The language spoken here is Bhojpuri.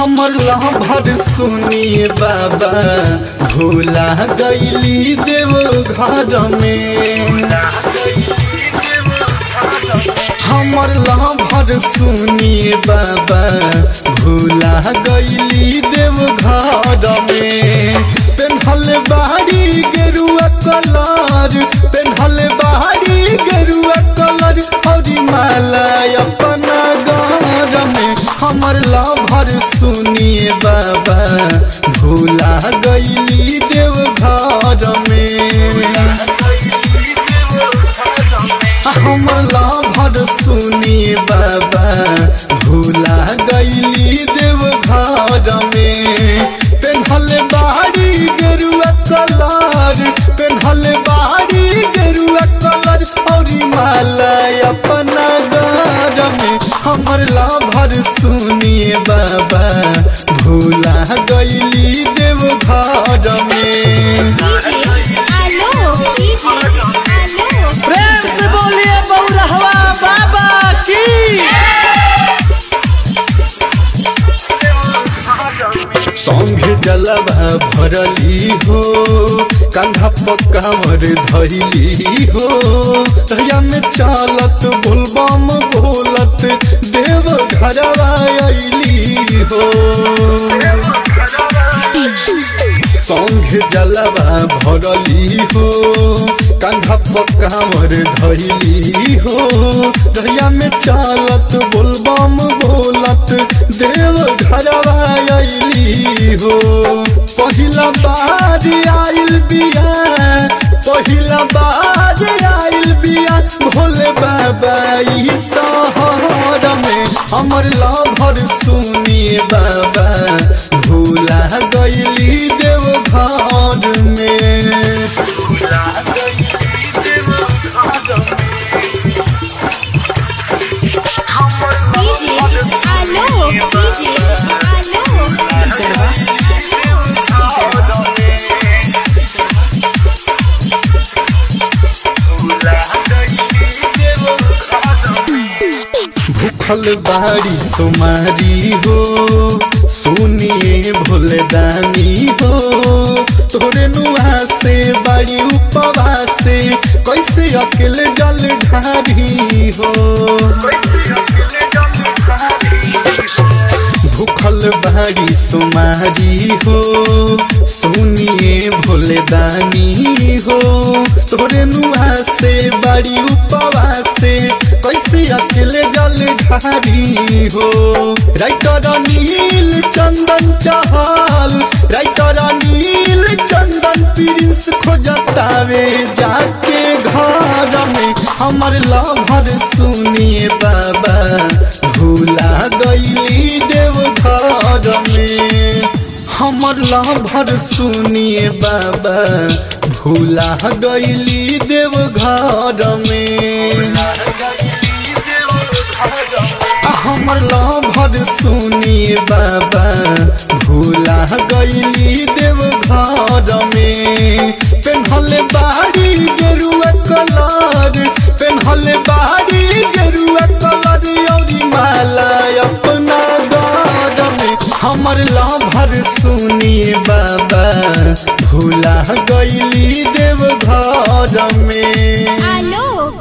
हमर लहभर सुनिए बाबा भूला गईली देव घर में हमर लहभर सुनिए बाबा भूला गईली देव घर में पेन्हल बाड़ी गेरुआ कलर पेन्हल बाड़ी गेरुआ कलर और माला अपना घर में हमर लभर सुनिए बाबा भूला गईली देव घर में हमर लभर सुनिए बाबा भूला गईली देव घर में पेन्हल बाड़ी गेरुआ कलर पेन्हल बाड़ी गेरुआ कलर और माला अपना घर में हमर लभर सुनिए बाबा भूला गईली देव घर में डीजे आलो डीजे आलो प्रेम से बोलिए बउरहवा बाबा की संग जलवा भरली हो कंधा पकावर धैली हो तहिया में चालत बोलबम बोलत देव घरवा अइली हो संग जलवा भरली हो कंधा पकावर धैली हो रहिया में चालत बोलबम बोलत देव घरवा अइली हो पहिला बार आइल बिया पहिला बार आइल बिया भोले बाबा ई शहर में हमर लभर सुनिए बाबा भूला गईली देव घर में डीजे आलो डीजे आलो भूखल बाड़ी सुमारी हो सुनिए भोले दानी हो तोरे नुआ से बाड़ी उपवास से कैसे अकेले जल ढारी हो भूखल बाड़ी सुमारी हो सुनिए भोले दानी हो तोरे नुआ से बाड़ी उपवास से कैसे अकेले जल ढारी हो राइटर नील चंदन चहल राइटर नील चंदन प्रिंस खोजतावे जाके घर में हमर लभर सुनिए बाबा भूला गईली देव घर में हमर लभर सुनिए बाबा भूला गईली देव घर में हमर लभर सुनिए बाबा भूला गईली देव घर में पेन्हल बाड़ी गेरुआ कलर पेन्हल बाड़ी गेरुआ कलर और माला अपना घर में हमर लभर सुनिए बाबा भूला गईली देव घर में आलो